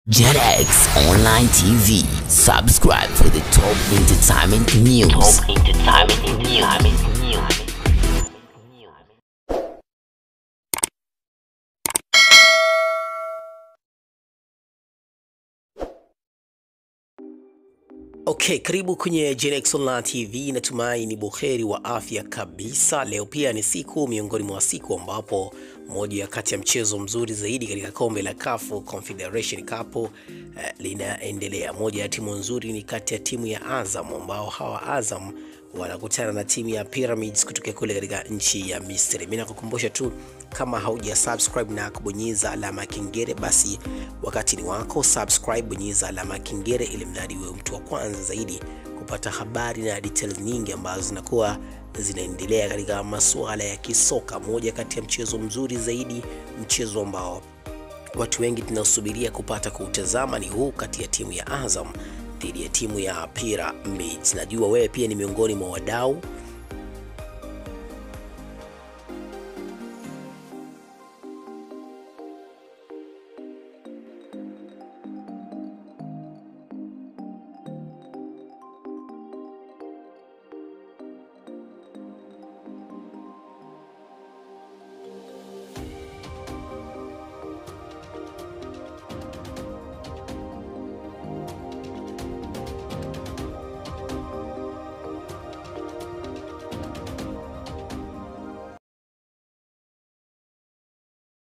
JetX Online TV. Subscribe for the top entertainment news. Top entertainment news. Okay, karibu kwenye Genex Online TV. Natumai ni buheri wa afya kabisa. Leo pia ni siku miongoni mwa siku ambapo moja ya kati ya mchezo mzuri zaidi katika kombe la CAF Confederation Cup eh, linaendelea. Moja ya timu nzuri ni kati ya timu ya Azam ambao hawa Azam wanakutana na timu ya Pyramids kutoka kule katika nchi ya Misri. Mimi nakukumbusha tu kama hauja subscribe na kubonyeza alama ya kengele, basi wakati ni wako subscribe, bonyeza alama ya kengele ili mradi uwe mtu wa kwanza zaidi kupata habari na details nyingi ambazo zinakuwa zinaendelea katika masuala ya kisoka. Moja kati ya mchezo mzuri zaidi, mchezo ambao watu wengi tunasubiria kupata kuutazama ni huu kati ya timu ya Azam dhidi ya timu ya Pyramids. Najua wewe pia ni miongoni mwa wadau